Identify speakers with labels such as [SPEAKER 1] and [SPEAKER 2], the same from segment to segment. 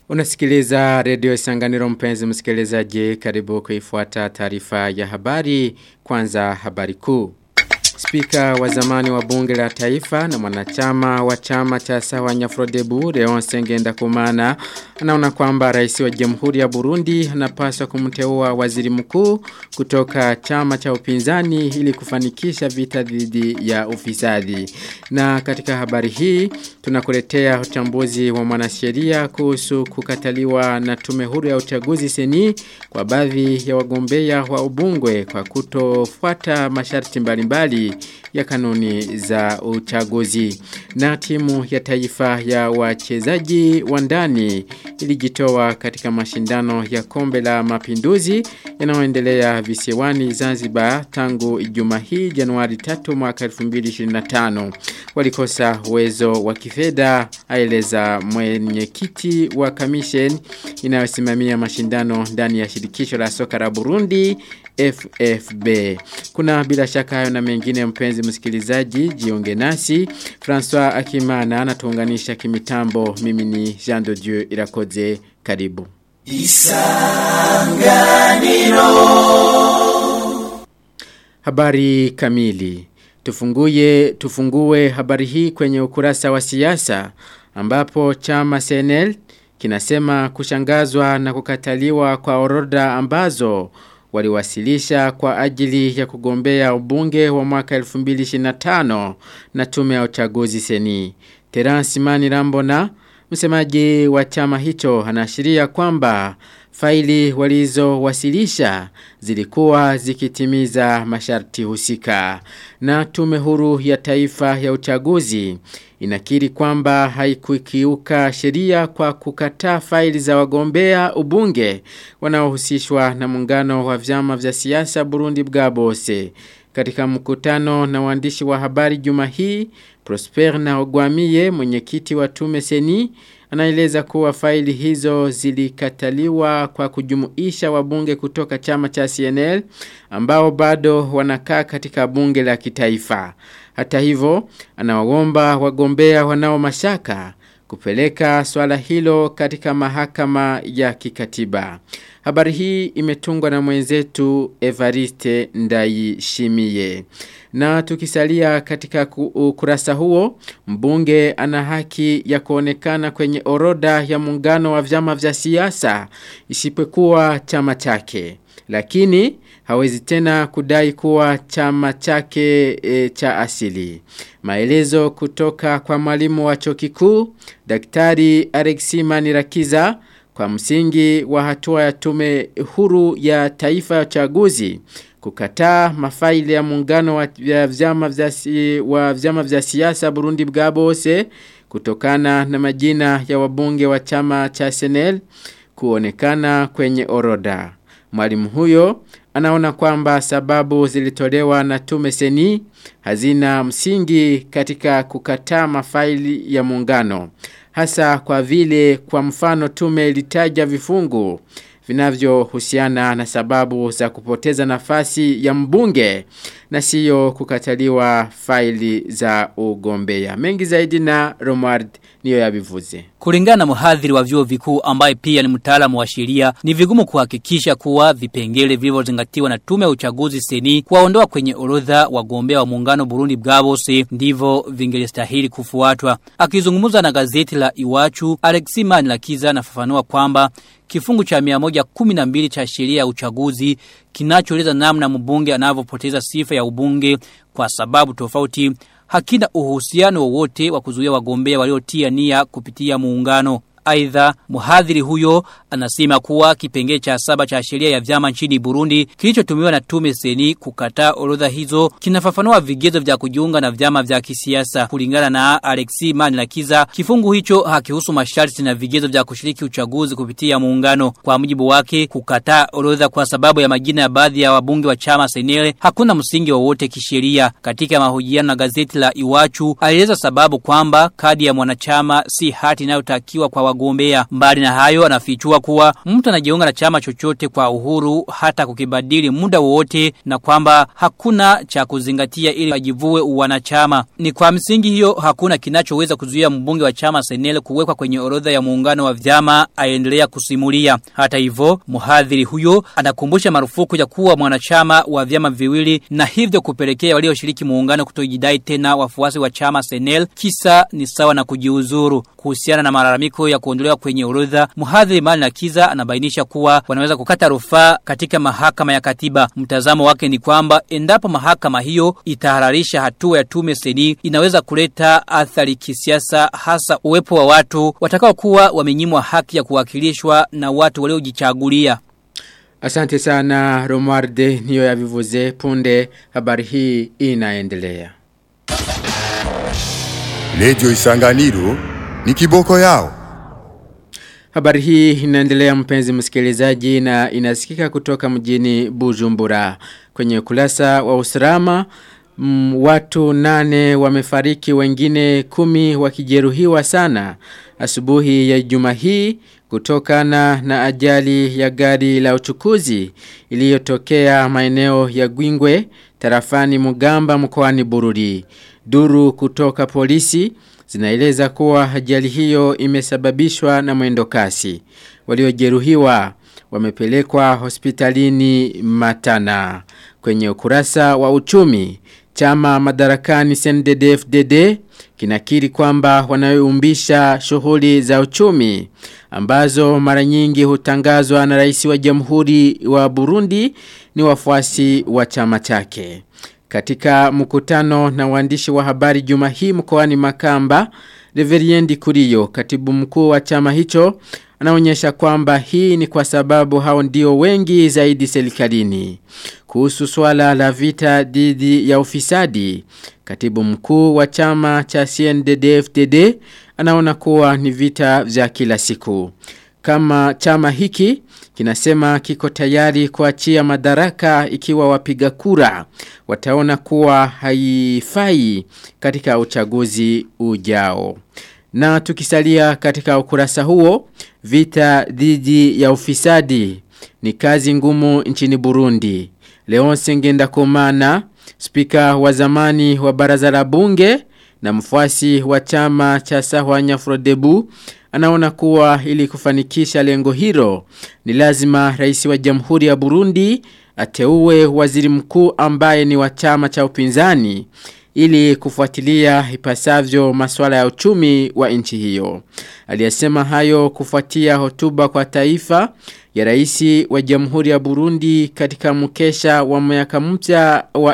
[SPEAKER 1] Unasikiliza redio Isanganiro mpenzi msikilizaji karibu kuifuata taarifa ya habari kwanza habari kuu. Spika wa zamani wa bunge la taifa na mwanachama wa chama cha sawa nyafrodebu Leon Sengenda Kumana anaona kwamba rais wa jamhuri ya Burundi anapaswa kumteua waziri mkuu kutoka chama cha upinzani ili kufanikisha vita dhidi ya ufisadi. Na katika habari hii tunakuletea uchambuzi wa mwanasheria kuhusu kukataliwa na tume huru ya uchaguzi seni kwa baadhi ya wagombea wa ubungwe kwa kutofuata masharti mbalimbali ya kanuni za uchaguzi. Na timu ya taifa ya wachezaji wa ndani ilijitoa katika mashindano ya kombe la mapinduzi yanayoendelea visiwani Zanzibar tangu Ijumaa hii Januari 3 mwaka 2025. Walikosa uwezo wa kifedha aeleza mwenyekiti wa commission inayosimamia mashindano ndani ya shirikisho la soka la Burundi FFB. Kuna bila shaka hayo na mengine mpenzi msikilizaji jiunge nasi. François Akimana anatuunganisha kimitambo. Mimi ni Jean de Dieu Irakoze. Karibu. Isanganiro. Habari kamili. Tufunguye tufungue habari hii kwenye ukurasa wa siasa ambapo chama CNL kinasema kushangazwa na kukataliwa kwa orodha ambazo waliwasilisha kwa ajili ya kugombea ubunge wa mwaka 2025 na tume ya uchaguzi seni. Terence Mani Rambona, msemaji wa chama hicho, anaashiria kwamba faili walizowasilisha zilikuwa zikitimiza masharti husika. Na tume huru ya taifa ya uchaguzi inakiri kwamba haikukiuka sheria kwa kukataa faili za wagombea ubunge wanaohusishwa na muungano wa vyama vya siasa Burundi bwabose. Katika mkutano na waandishi wa habari juma hii, Prosper na Ogwamiye mwenyekiti wa tume seni anaeleza kuwa faili hizo zilikataliwa kwa kujumuisha wabunge kutoka chama cha CNL ambao bado wanakaa katika bunge la kitaifa. Hata hivyo, anawaomba wagombea wanao mashaka kupeleka swala hilo katika mahakama ya kikatiba. Habari hii imetungwa na mwenzetu Evariste Ndayishimiye. Na tukisalia katika ukurasa huo, mbunge ana haki ya kuonekana kwenye orodha ya muungano wa vyama vya siasa isipokuwa chama chake. Lakini hawezi tena kudai kuwa chama chake e, cha asili. Maelezo kutoka kwa mwalimu wa chuo kikuu Daktari Alexi Manirakiza kwa msingi wa hatua ya tume huru ya taifa ya uchaguzi kukataa mafaili ya muungano wa vyama vya wa vyama vya siasa Burundi bwabose kutokana na majina ya wabunge wa chama cha SNL kuonekana kwenye orodha. Mwalimu huyo anaona kwamba sababu zilitolewa na tume seni hazina msingi katika kukataa mafaili ya muungano. Hasa kwa vile kwa mfano tume ilitaja vifungu vinavyohusiana na sababu za kupoteza nafasi ya mbunge na siyo kukataliwa faili za ugombea. Mengi zaidi na Romard niyo yabivuze.
[SPEAKER 2] Kulingana na mhadhiri wa vyuo vikuu ambaye pia ni mtaalamu wa sheria, ni vigumu kuhakikisha kuwa vipengele vilivyozingatiwa na tume ya uchaguzi seni kuwaondoa kwenye orodha wagombea wa muungano Burundi Bwabose ndivyo vingelistahili kufuatwa. Akizungumza na gazeti la Iwachu, Alexi Manlakiza anafafanua kwamba kifungu cha 112 cha sheria ya uchaguzi kinachoeleza namna mbunge anavyopoteza sifa ya ubunge kwa sababu tofauti hakina uhusiano wowote wa kuzuia wagombea waliotia nia kupitia muungano. Aidha, mhadhiri huyo anasema kuwa kipengele cha saba cha sheria ya vyama nchini Burundi kilichotumiwa na tume seni kukataa orodha hizo kinafafanua vigezo vya kujiunga na vyama vya kisiasa. Kulingana na Alexi Manilakiza, kifungu hicho hakihusu masharti na vigezo vya kushiriki uchaguzi kupitia muungano. Kwa mujibu wake, kukataa orodha kwa sababu ya majina ya baadhi ya wabunge wa chama senele hakuna msingi wowote kisheria. Katika mahojiano na gazeti la Iwachu, alieleza sababu kwamba kadi ya mwanachama si hati inayotakiwa kwa wagombea. Mbali na hayo anafichua kuwa mtu anajiunga na chama chochote kwa uhuru hata kukibadili muda wowote na kwamba hakuna cha kuzingatia ili ajivue uwanachama. Ni kwa msingi hiyo hakuna kinachoweza kuzuia mbunge wa chama Senel kuwekwa kwenye orodha ya muungano wa vyama aendelea kusimulia. Hata hivyo, mhadhiri huyo anakumbusha marufuku ya kuwa mwanachama wa vyama viwili na hivyo kupelekea walioshiriki muungano kutojidai tena wafuasi wa chama Senel kisa ni sawa na kujiuzuru. Kuhusiana na malalamiko ya kuondolewa kwenye orodha, mhadhiri Mali na Kiza anabainisha kuwa wanaweza kukata rufaa katika mahakama ya katiba. Mtazamo wake ni kwamba endapo mahakama hiyo itahararisha hatua ya tume seni inaweza kuleta athari kisiasa hasa uwepo wa watu watakao kuwa wamenyimwa haki ya kuwakilishwa na watu waliojichagulia.
[SPEAKER 1] Asante sana Romualde niyo ya vivuze punde habari hii inaendelea.
[SPEAKER 3] Radio Isanganiro ni kiboko yao.
[SPEAKER 1] Habari hii inaendelea mpenzi msikilizaji na inasikika kutoka mjini Bujumbura. Kwenye ukurasa wa usalama mm, watu nane wamefariki wengine kumi wakijeruhiwa sana. Asubuhi ya juma hii kutokana na ajali ya gari la uchukuzi iliyotokea maeneo ya Gwingwe tarafani Mugamba mkoani Bururi. Duru kutoka polisi zinaeleza kuwa ajali hiyo imesababishwa na mwendo kasi. Waliojeruhiwa wamepelekwa hospitalini Matana. Kwenye ukurasa wa uchumi, chama madarakani CNDD-FDD kinakiri kwamba wanayoumbisha shughuli za uchumi ambazo mara nyingi hutangazwa na rais wa jamhuri wa Burundi ni wafuasi wa chama chake. Katika mkutano na waandishi wa habari juma hii mkoani Makamba, Reveriendi Kuriyo, katibu mkuu wa chama hicho, anaonyesha kwamba hii ni kwa sababu hao ndio wengi zaidi serikalini. Kuhusu swala la vita dhidi ya ufisadi, katibu mkuu wa chama cha CNDD-FDD anaona kuwa ni vita vya kila siku. Kama chama hiki kinasema kiko tayari kuachia madaraka ikiwa wapiga kura wataona kuwa haifai katika uchaguzi ujao. Na tukisalia katika ukurasa huo, vita dhidi ya ufisadi ni kazi ngumu nchini Burundi. Leonce Ngendakumana, spika wa zamani wa baraza la bunge na mfuasi wa chama cha Sahwanya Frodebu anaona kuwa ili kufanikisha lengo hilo ni lazima rais wa Jamhuri ya Burundi ateue waziri mkuu ambaye ni wa chama cha upinzani ili kufuatilia ipasavyo masuala ya uchumi wa nchi hiyo. Aliyesema hayo kufuatia hotuba kwa taifa ya rais wa Jamhuri ya Burundi katika mkesha wa miaka mpya wa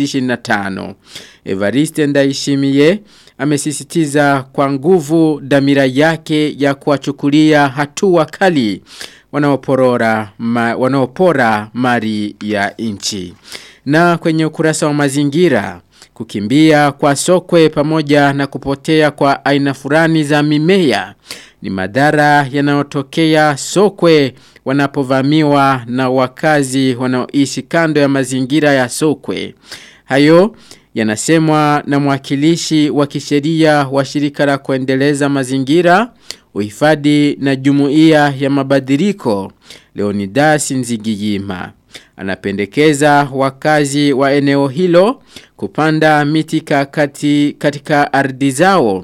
[SPEAKER 1] 2025. Evariste Ndayishimiye amesisitiza kwa nguvu damira yake ya kuwachukulia hatua kali wanaoporora ma, wanaopora mali ya nchi. Na kwenye ukurasa wa mazingira kukimbia kwa sokwe pamoja na kupotea kwa aina fulani za mimea ni madhara yanayotokea sokwe wanapovamiwa na wakazi wanaoishi kando ya mazingira ya sokwe. Hayo yanasemwa na mwakilishi wa kisheria wa shirika la kuendeleza mazingira, uhifadhi na jumuiya ya mabadiliko Leonidas Nzigiyima. Anapendekeza wakazi wa eneo hilo kupanda miti kakati katika ardhi zao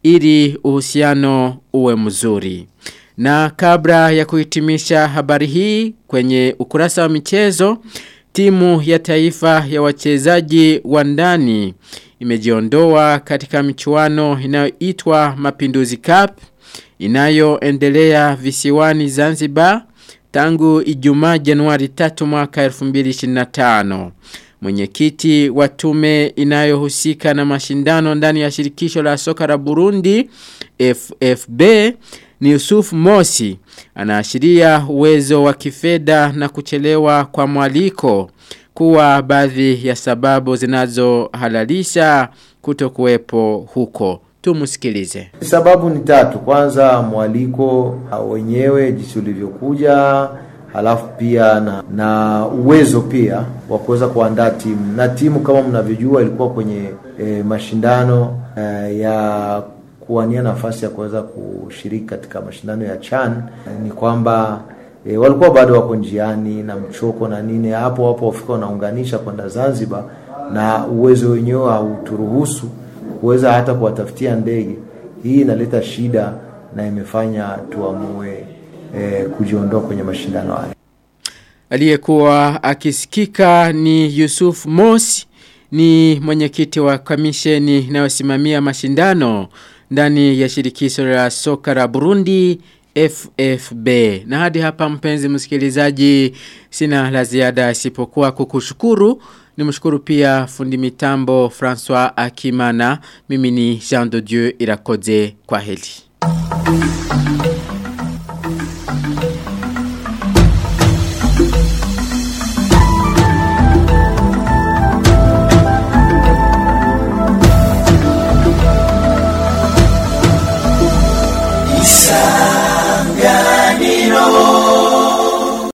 [SPEAKER 1] ili uhusiano uwe mzuri. Na kabla ya kuhitimisha habari hii kwenye ukurasa wa michezo, timu ya taifa ya wachezaji wa ndani imejiondoa katika michuano inayoitwa Mapinduzi Cup inayoendelea visiwani Zanzibar tangu Ijumaa Januari 3 mwaka 2025. Mwenyekiti wa tume inayohusika na mashindano ndani ya shirikisho la soka la Burundi FFB ni Yusuf Mosi anaashiria uwezo wa kifedha na kuchelewa kwa mwaliko kuwa baadhi ya sababu zinazohalalisha kutokuwepo huko. Tumusikilize.
[SPEAKER 4] Sababu ni tatu. Kwanza mwaliko wenyewe jinsi ulivyokuja, halafu pia na, na uwezo pia wa kuweza kuandaa timu na timu kama mnavyojua ilikuwa kwenye e, mashindano e, ya kuwania nafasi ya kuweza kushiriki katika mashindano ya CHAN ni kwamba e, walikuwa bado wako njiani na mchoko na nini, hapo hapo wafika wanaunganisha kwenda Zanzibar, na uwezo wenyewe hauturuhusu kuweza hata kuwatafutia ndege. Hii inaleta shida na imefanya tuamue e, kujiondoa kwenye mashindano haya.
[SPEAKER 1] Aliyekuwa akisikika ni Yusuf Mosi ni mwenyekiti wa kamisheni inayosimamia mashindano ndani ya shirikisho la soka la Burundi FFB. Na hadi hapa mpenzi msikilizaji sina la ziada isipokuwa kukushukuru. Nimshukuru pia fundi mitambo François Akimana. Mimi ni Jean de Dieu Irakoze kwa heli.